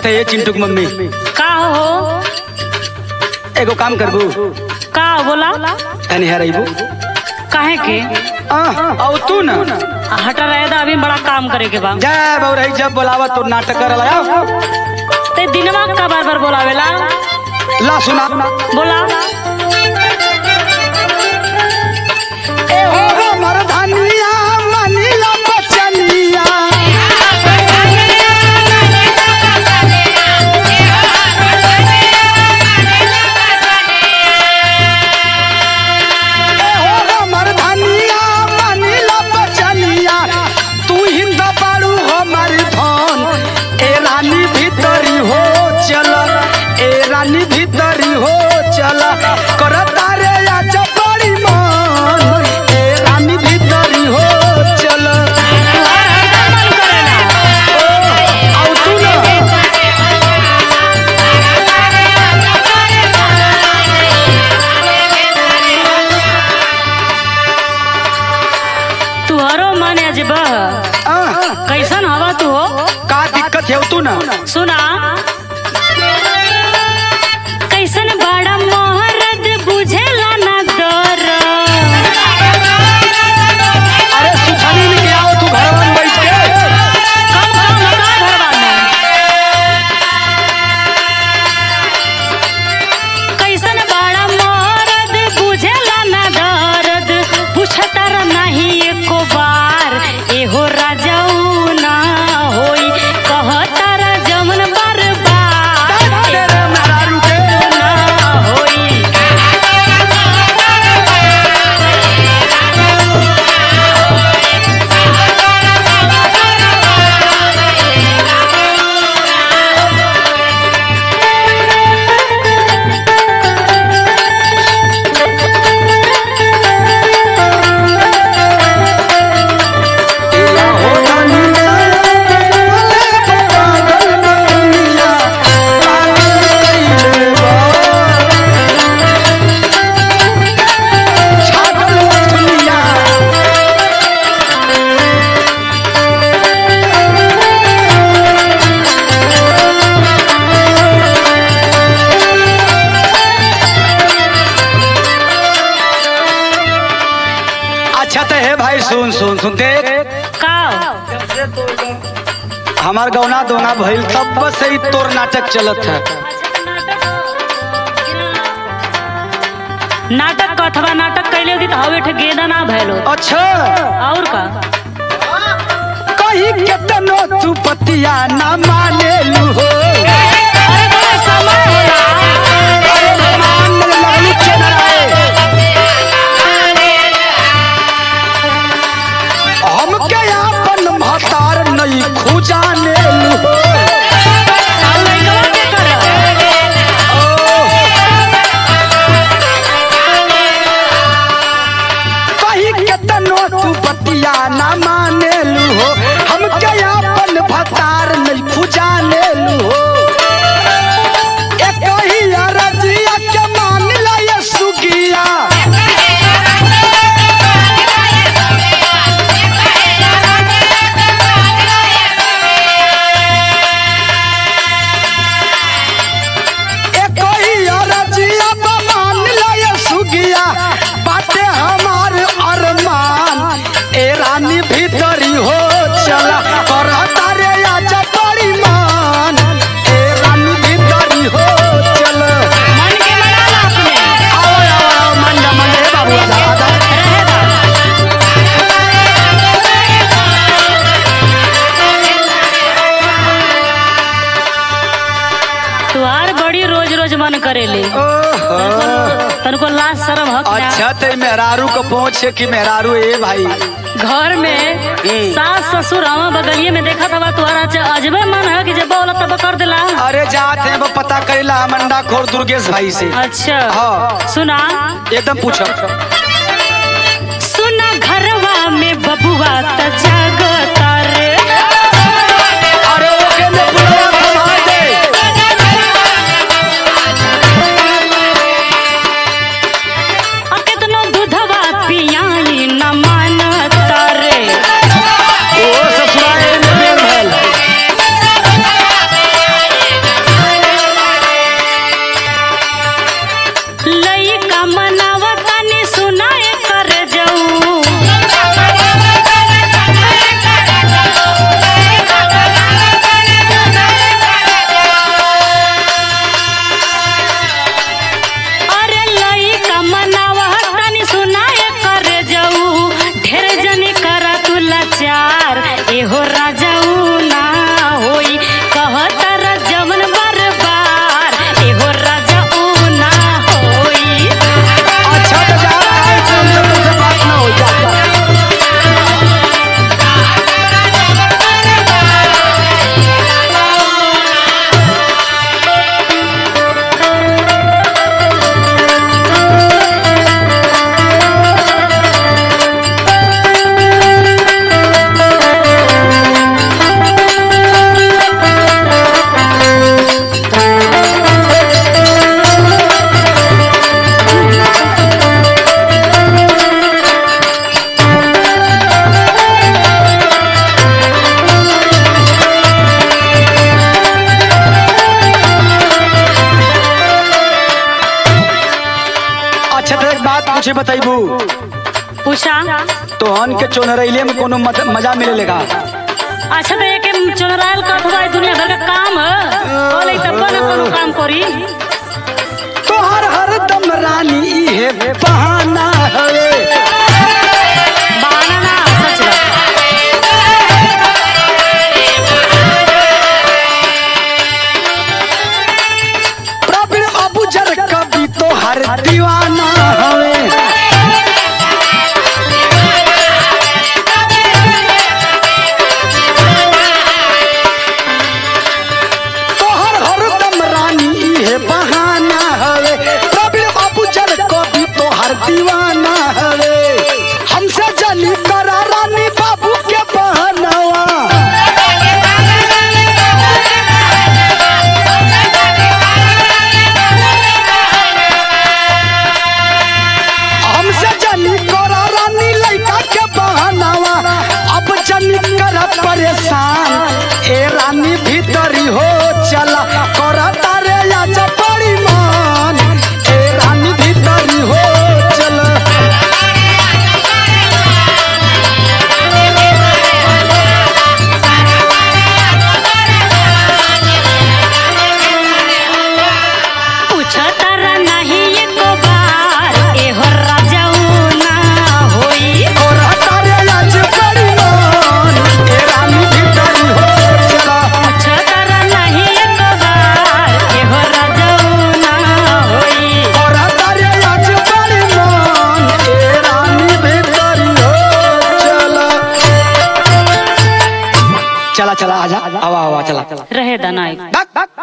त ये चिंटू की मम्मी का हो एगो काम करबू का बोला तनी हरइबू काहे के औ तू न हटा रहे था अभी बड़ा काम करे के बा जय बौरही जब बोलावा तो नाटक कर लगाओ ते दिनवा का बार बार बोलावेला ला सुना बोला ए हो हमर धनिया मनिया बचनिया ए हो हमर धनिया मनिया बचनिया तू हिंद पाड़ू हमर धन ए रानी भीतरी हो चल ए रानी भीतरी हो चल करता रे आज बड़ी मन ए रानी भीतरी हो चल आउ तू ना तुहरो मन अजब आ, कैसन हवा तू हो का दिक्कत है तू ना सुना कैसन बड़ा मोहरद बुझेला ना दर अरे सुखानी लेके आओ तू घर में बैठ के कम कम लगा घरवा में कैसन बड़ा मोहरद बुझेला ना दर्द पूछतर नहीं एको बार एहो राजाऊ ना होई कहतर जमन बर्बाद अरे रे मेहरारू के ना होई या हो धनिया ले पागल दुनिया पागल बा छागल दुनिया अच्छा तो है भाई सुन सुन सुन देख का हमार गौना दोना भइल तब बस ही तोर नाटक चलत है नाटक का अथवा नाटक कैले होगी तो हवे ठे गेदा ना भैलो अच्छा और का कहीं केतनो तू पतिया ना माने लू हो अरे बड़ा समय होला अरे मान लगलू चेनराए। हमके आपन महतार नहीं खुजाने लू हो और लइकवा के कर कहीं केतनो तू पतिया ना माने लू हो हमके आपन भतार नहीं खुजाने लू हो एक ही अरजिया के मान ला ये सुगिया एक ही अरजिया पे मान ला ये सुगिया बाटे हमार अरमान ए रानी भीतरी हो चला करता रे आज बड़ी मान ए रानी भीतरी हो चल मन के मना ला अपने आओ आओ आओ मन जा मन जा बाबू आजा आजा रहेगा तुहार बड़ी रोज रोज मन करेले ओहो तनको लाज शरम हक ना अच्छा ते मेहरारू को पहुंचे कि मेहरारू ए भाई घर में सास ससुर हवा बगलिए में देखा था तुम्हारा च- अजबे मन है कि जब बोला तब कर दिला अरे जाते हैं वो पता करेला मंडा खोर दुर्गेश भाई से अच्छा हाँ। सुना एकदम पूछो सुना घरवा में बबुआ त जागता रे अरे ओके ने बुलाया भगवान दे आ केतनो दूधवा पियाई न मानता रे ओ ससुराल में बेर भइल अच्छा तो एक बात पूछे बताइबू पूछा तोहन के चोनरैले में कोनो मत- मजा मिले लेगा अच्छा तो एक चुनरायल कथवा दुनिया भर का काम है बोले तब ना कोनो काम करी तोहर हरदम रानी इहे बहाना हवे बहाना ना सच बा प्रवीण अबूजर कभी तोहर दीवाना हवे तोहर हरदम रानी इहे बहाना हवे प्रवीण अबूजर कभी तोहर दीवाना हवे हमसे जनी करा रानी बाबू के बहनवा हमसे जनी करा रानी लड़का के बहनावा अब जनी कर परेशान ए रानी भीतरी हो चला कर तारे आज बड़ी मान ए रानी भीतरी हो चला पूछतर नहीं एको बार एहो राजाऊ ना होई कर तारे आज बड़ी मान ए रानी भीतरी हो चला पूछतर नहीं एको बार एहो राजाऊ ना होई कर तारे आज बड़ी मान ए रानी भीतरी हो चला चला चला आजा आवा आवा चला रहे दनाई बक बक